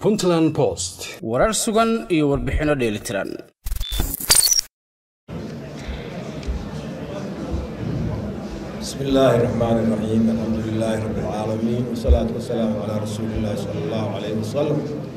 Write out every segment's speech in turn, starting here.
puntland post warar sugan iyo warbixinno dheelitiran بسم الله الرحمن الرحيم الحمد لله رب العالمين والصلاة والسلام على رسول الله صلى الله عليه وسلم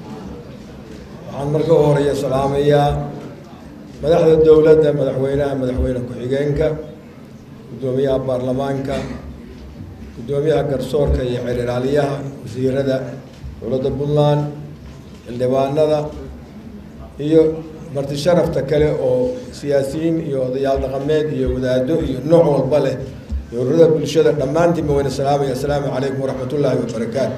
waxaan marka u horeeya salaamayaa madaxda dowladda madaxweynaha madaxweyne ku-xigeenka guddoomiyaha baarlamaanka guddoomiyaha garsoorka iyo xeeriraaliyaha wasiirada dowladda puntland xildhibaanada iyo marti sharafta kale oo siyaasiyiin iyo odayaal dhaqameed iyo wadaado iyo nooc walba leh dowlada bulshada dhammaantiinba wayna salaamaya assalaamu calaykum waraxmat ullaahi wabarakaatu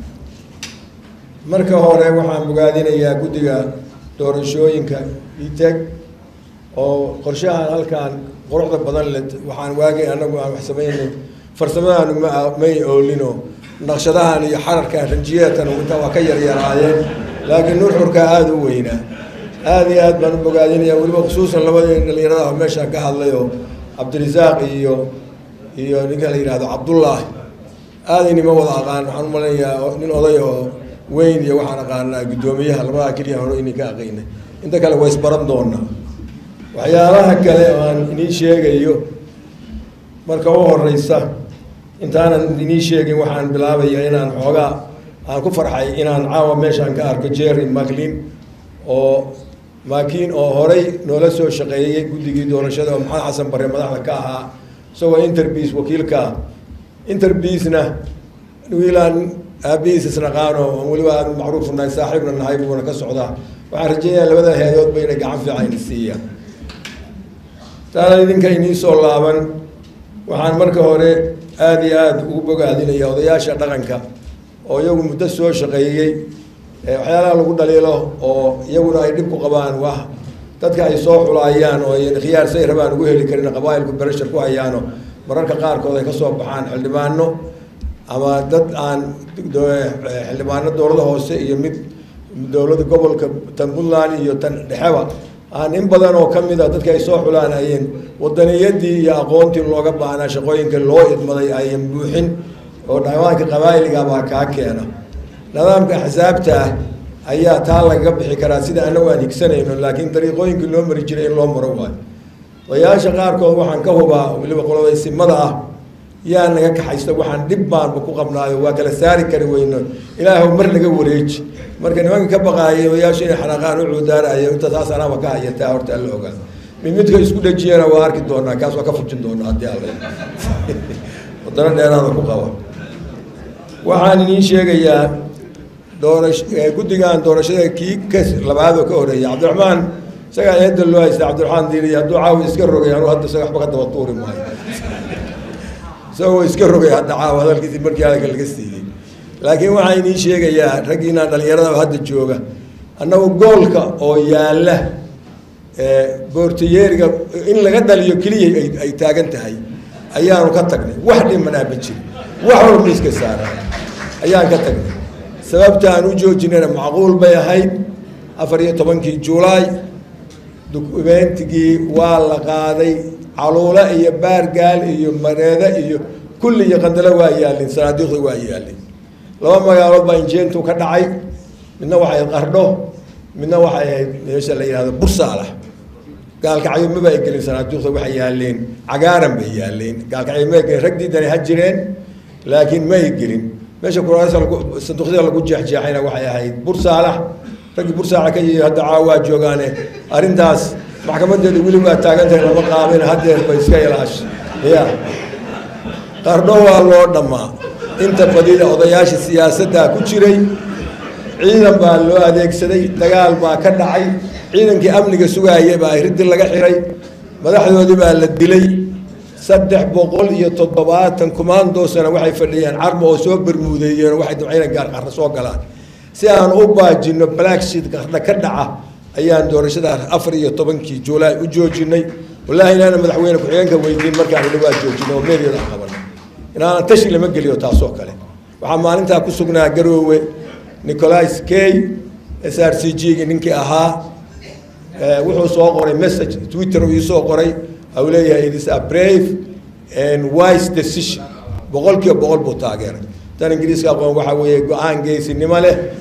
marka hore waxaan bogaadinayaa guddiga doorashooyinka iteg oo qorshahan halkan quruxda badan le waxaan waagay anagu aan wax samaynay farsamadaanu ma may oolino naqshadahan iyo xararkan ranjiyeedkan intaa waa ka yaryaraayeen laakiin nuxurka aada u weynaa aada iyo aad baan u bogaadinaya weliba khusuusan labadii dhalinyarada meeshaan ka hadlayoo cabdirasaaq iyo iyo ninka la yihahdo cabdullaahi aadaynima wada aqaan waxaan umalenayaa nin oday oo weyn iyo waxaan aqaanaa guddoomiyaha labadaa keliya hore inay ka aqaynay inta kale waa isbaran doonaa waxyaalaha kale oo aan inii sheegayo marka u horeysa intaanan inii sheegin waxaan bilaabaya inaan xoogaa aan ku farxay inaan caawa meeshaan ka arko jerry maclin oo maakiin oo horey noola soo shaqeeyey guddigii doorashada oo maxamed xasan barre madaxda ka ahaa isagoo interbiis wakiilkaa interbiisna wiilaan aabihiis isnaqaano aan weliba aanu macruuf nahay saaxiibna nahay buuna ka socdaa waxaan rajeynayaa labada hay-adoodba inay gacan fiican ini siiyaan taana idinka inii soo laaban waxaan marka hore aada iyo aada ugu bogaadinaya odayaasha dhaqanka oo iyagu muddo soo shaqeeyey waxyaalaha lagu dhaliilo oo iyaguna ay dhib ku qabaan wax dadka ay soo xulaayaan oo ay khiyaar say rabaan ugu heli karin qabaailku bereshar ku hayaano mararka qaarkood ay kasoo baxaan xildhibaano ama dad aan xildhibaano dowlada hoose iyo mid dowlada gobolka tan puntland iyo tan dhexeba aan in badan oo kamid a dadka ay soo xulaan ayeen wadaniyadii iyo aqoontii looga baahnaa shaqooyinka loo idmaday ayan buuxin oo dhamaanka qabaa'ilgabaa kaa keena nidaamka axsaabta ah ayaa taa lagaga bixi karaa sida anagu aan higsanayno laakiin dariiqooyinkii loo mari jiray in loo maro waayo odayaasha qaarkood waxaan ka hubaa weliba qolodaysimada ah yaa naga kaxaysta waxaan dhib baanba ku qabnaayo waa kala saari kari weyno ilaahw mar naga wareeji marka nimanka ka baqaayay odayaasha inay xanaaqaan u cuudaanayo inta taas anaaba ka hayataa horta alla ogaa mid midka isku dhejiyana waa arki doonaa kaas waa ka fujin doonaa haddii alla wadano dheeraada ku qaba waxaan idiin sheegayaa doorash guddigan doorashada kii ka labaad oo ka horeeyay cabdiraxmaan isagaa eedda loo haysta cabdiraxmaan diiniy hadduu caawa iska rogay anuu hadda isaga waxba ka daba tuuri maayo isagoo iska rogay hadda caawa hadalkiisi markii hadalka laga siiyey laakiin waxaan idiin sheegayaa raggiinaan dhalinyarada hadda jooga annagu goolka oo yaalla boortayeeriga in laga dhaliyo keliya ay taagan tahay ayaanu ka tagnay wax dhimanaa ma jiri wax walba miiska saara ayaan ka tagnay sababta aan u joojinayna macquul bay ahayd afar iyo tobankii julaay dukumentigii waa la qaaday caluule iyo baargaal iyo mareede iyo kulli iyo qandalo waa yaalin sanaadiiqda waa yaalin laba magaalood baa injeentu ka dhacay midna waxay ahayd qardho midna waxay ahayd meesha la yihahdo bursaalax gaalkacyo maba ay gelin sanaaduuqda waxay yaaleen cagaaran bay yaaleen gaalkacyo ma gelin rag diidani ha jireen laakiin ma ay gelin meesha kuraasa lagu sanduuqyada lagu jeexjeexayna waxay ahayd bursaalax raggii bursaalax ka yihi hadda caawa waa joogaane arrintaas maxkamadeeda weli waa taagantahay lama qaabin hadeer ba iska ilaash ya qardho waa loo dhammaa inta badida odayaasha siyaasaddaa ku jiray ciidan baa loo adeegsaday dagaal baa ka dhacay ciidankii amniga sugaaya baa riddi laga xiray madaxdoodii baa la dilay saddex boqol iyo toddobaatan kumaandoosana waxay fadhiyeen carmo oo soo bermuudeeyeen waxay dabcayna gaar qarra soo galaan si aan u baajino blacksheet qarna ka dhaca ayaan doorashada afar iyo tobankii juulaay u joojinay wallaahi inaana madaxweyne ku-xigeenka weydiin markaan idhi waa joojinay oo meeryada qabanay inaana tashi lama geliyo taasoo kale waxaa maalintaa ku sugnaa garoowe nicolais kay s r c g gi ninkii ahaa wuxuu soo qoray message twitter uu iisoo qoray au leeyahay it is a brave and wise decision boqol kiiba boqol buu taageeray tan ingiriiska aqoon waxaa weeye go-aan geesinimo leh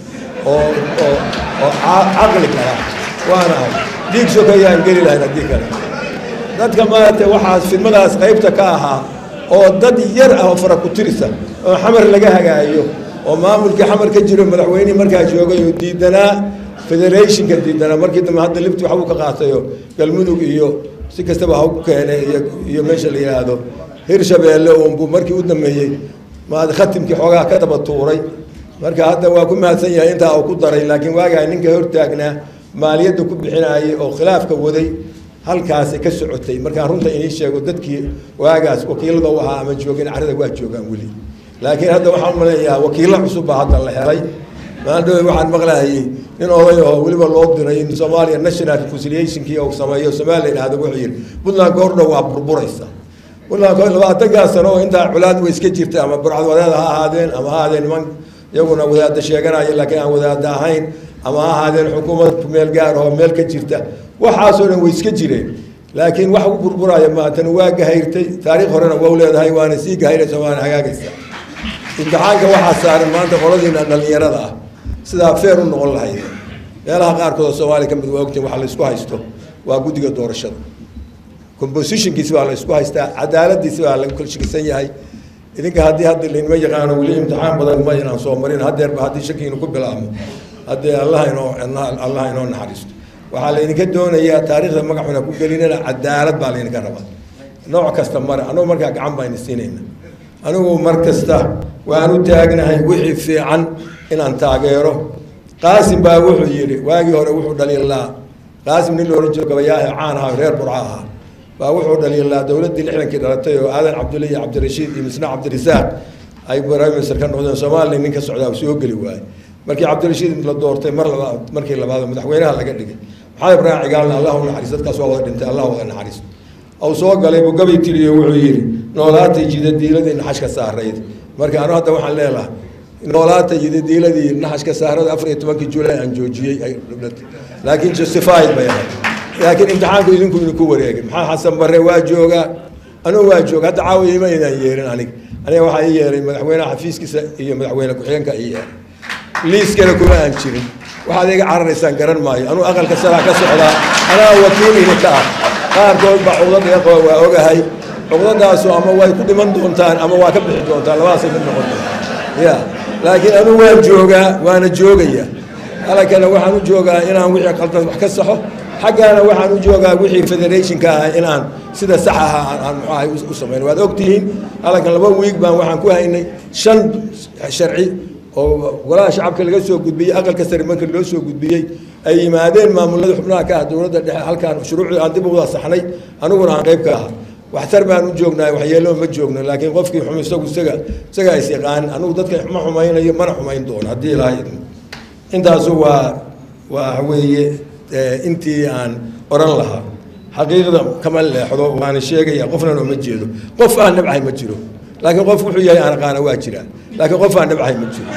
oo oo oo caqli kala waanahay dhiig sokayaan geli lahayn haddii kale dadka maaragtay waxaas fidmadaas qaybta ka ahaa oo dad yar ah oo fara ku tirisa oo xamar laga hagaayo oo maamulkii xamar ka jiro madaxweynihii markaa joogay oo diidanaa federationka diidanaa markii dambe hadda libti waxbuu ka qaatayo galmudug iyo si kastaba ha ku keenay iyo iyo meesha la yidhaahdo hirshabeelle uunbuu markii u dambeeyey maad khatimkii xoogaa ka daba tuuray marka hadda waa ku mahadsan yahay intaa uu ku daray laakiin waagaa ninka hortaagnaa maaliyadda ku bixinayay oo khilaafka waday halkaasi ka socotay markaan runta inii sheego dadkii waagaas wakiilada u ahaa ama joogin carada waa joogaan weli laakiin hadda waxaan umaleeyaa wakiilo cusub baa hadda la helay maaldhowe waxaan maqlaayay nin oday oo weliba loo diray in soomaaliya national reconciliationkii uu sameeyo somalia idhahdo wuxuu yidhi puntland goordhow waa burburaysa puntland labaatankaa sano oo intaa culaad way iska jirta ama burcadwadeed ha ahaadeen ama ha ahaadeen niman iyaguna wadaada sheeganaya laakiin aan wadaada ahayn ama ha ahaadeen xukuumad meel gaar oo meel ka jirta waxaasoo dhan way iska jireen laakiin wax u burburaya maatan waa gahayrtay taariikh horena waa u leedahay waana sii gahayraysa waana hagaagaysa imtixaanka waxaa saaran maanta qoladiina dhallinyarada ah sidaa feer u noqon lahayd meelaha qaarkood oo soomaaliya ka mid waa ogtiin waxa la isku haysto waa guddiga doorashada compositionkiisi baa la isku haystaa cadaaladiisi baa lagu kala shakisan yahay idinka haddii hadda laynima yaqaano weli imtixaan badan ma inaan soo marin haddeerba haddii shakiinu ku bilaabmo haddee allah inoo allah inoo naxariisto waxaa laydinka doonayaa taariikhda magacuna ku gelinana cadaalad baa laydinka rabaa nooc kasta mare anugu markaa gacan baan siinayna anigu mar kasta waan u taagnahay wixii fiican inaan taageero qaasim baa wuxuu yidhi waagii hore wuxuu dhaliilaa qaasim nin loola jiro gabayaahe caan aha reer burca ahaa baa wuxuu dhaliilaa dowladdii lixdankii dhalatay oo aadan cabdulle iyo cabdirashiid iyo misna cabdirasaaq ay prime minister ka noqdeen soomaaliya nin ka socdaa uu soo geli waayey markii cabdirashiid la doortay mar labaad markii labaad madaxweynaha laga dhigay maxamed ibraahim cigaalna allah u naxariis dadkaas waa wada dhintay allah wada naxariis au soo galay buu gabay tiriyo wuxuu yidhi noolaatay jidadiiladii naxashka saarayd marka anu hadda waxaan leelahay noolaatay jidadiiladii naxashka saarada afar iyo tobankii juulay aan joojiyey ay dhiblatay laakiin justified bay ahayd laakiin imtixaanku idinku idinku wareegay maxaa xasan barre waa joogaa anugu waa jooga hadda caawiya ma idaan yeerin anig aniga waxaa ii yeeray madaxweynaha xafiiskiisa iyo madaxweyne ku-xigeenka ii yeeray liiskana kuma aan jirin waxaad iga cararaysaan garan maayo anuu aqalka saraa ka socdaa anaa wakiil idinka ah qaarkood baa cuqdad iga qaba waa ogahay cuqdadaasu ama way ku dhiman doontaan ama waa ka bixi doontaan labadaasay mid noqon doonta ya laakiin anuu waan joogaa waana joogaya halakana waxaan u joogaa inaan wixii qaldan wax ka saxo xaggaana waxaan u joogaa wixii federationka ah inaan sida sax aha aan muxuu ahay u samayn waad ogtihiin halkan laba wiig baan waxaan ku haynay shan sharci oo golaha shacabka laga soo gudbiyey aqalka sare markii loo soo gudbiyey ay yimaadeen maamulada xubnaha ka ah dowladda dhexe halkaan shuruucdii aan dib uwada saxnay aniguna aan qayb ka aha waxtar baan u joognahay waxyeelo ma joogno laakiin qofkii xum isagu isaga isaga is yaqaan anigu dadka ma xumaynayo mana xumayn doono haddii ilaahay idmo intaasu waa waa weeye intii aan oran lahaa xaqiiqda kama leexdo waana sheegaya qofnan oo ma jeedo qof aan nabcahay ma jiro laakiin qof wuxuu yahay aan aqaana waa jiraa laakiin qof aan nabcahay ma jiro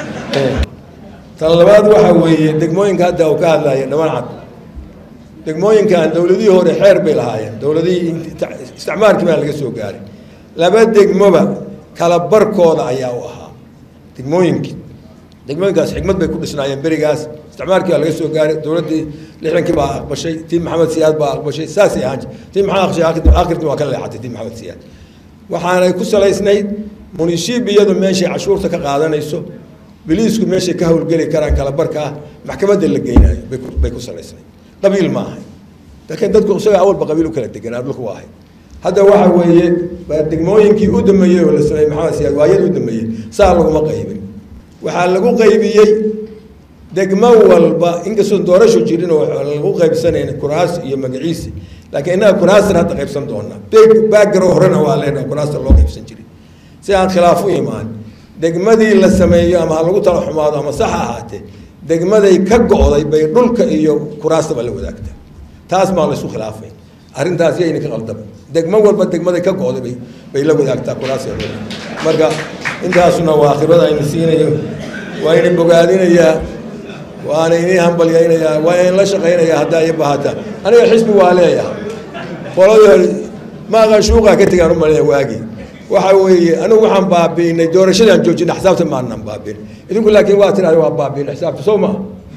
tan labaad waxa weeye degmooyinka hadda uu ka hadlaya dhaman cad degmooyinkan dowladihii hore xeer bay lahaayeen dowladihii isticmaalkii baa laga soo gaaray laba degmoba kala barkooda ayaa u ahaa degmooyinkii degmooyinkaas xikmad bay ku dhisnaayeen berigaas isticmaalkii baa laga soo gaaray dowladdii lixdankii baa aqbashay tii maxamed siyaad baa aqbashay saasay ahaan tii maxamed aqbashay akhirkii waa ka leexatay tii maxamed siyaad waxaanay ku salaysnayd munishibiyadu meeshay cashuurta ka qaadanayso biliisku meeshay ka howlgeli karaan kala barka ah maxkamadda la geynayo bay ku salaysnayd qabiil ma ahay laakiin dadku isaga awalba qabiil u kala deganaa dhulku waa ahay hadda waxa weeye waa degmooyinkii u dambeeyey oo la sameeyey maxamed siyaad waayada u dambeeyey saa laguma qaybin waxaa lagu qaybiyey degmo walba inkastoo doorasho jirin oo lagu qaybsanayn kuraas iyo magaciisi laakiin innaga kuraastan hadda qaybsan doonaa baagaro horena waa leenaha kuraasta loo qaybsan jiray si aan khilaaf u imaan degmadii la sameeyo ama ha lagu tala xumaado ama sax ha ahaatee degmaday ka go'day bay dhulka iyo kuraastaba la wadaagtaa taas maa laysu khilaafay arrintaas yayna ka qaldama degmo walba degmaday ka go'day bay bay la wadaagtaa kuraasta marka intaasuna waa khibrada ayna siinayo waa ina bogaadinayaa waana inii hambalyaynayaa waa in la shaqaynayaa haddaa iyo bahata aniga xisbi waa leeyahay qoladii hore maaqan shuuqaa ka tegaan u malaya waagii waxa weeye anigu waxaan baabi'inay doorashadaan joojina xisaabta maanaan baabi'in idinku laakiin waa tiraada waa baabi'in xisaabta soo maa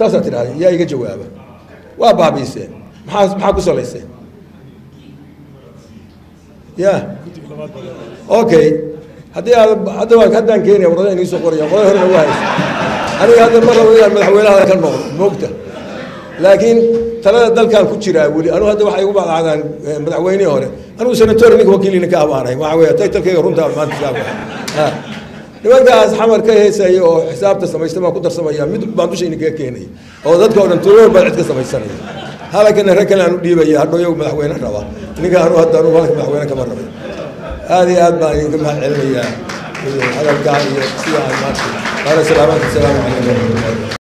saasaa tidhahda yaa iga jawaaba waa baabiiseen maxaa maxaa ku salayseen ya okay haddii aad hadda waan haddaan keenaya warada inii soo qoraya qoda hore nagu haysa aniga hadda mar rabo inaan madaxweynaha ka noqdo moogta laakiin talada dalkan ku jiraa weli anu hadda waxay ugu bacdacdaan madaxweynihii hore anigu senator ninka wakiilina ka abaanay waxa weeye taytalkayga runtaa maanta saa nimankaas xamar ka heesaya oo xisaabta samaysta baan ku darsamaya mid baan dushayna kaga keenaya oo dadka o dhan tuloor baan cid ka samaysanaya halakana rag kale aan u dhiibaya hadhow iyagu madaxweyne raba ninka anu hadda anu halka madaxweyne kama rabay aad iyo aad baan idinka mahad celinayaa hadalkaa iyo sida aan maanta qaala salaamaatu asalaamu calaykum waraxmatullahi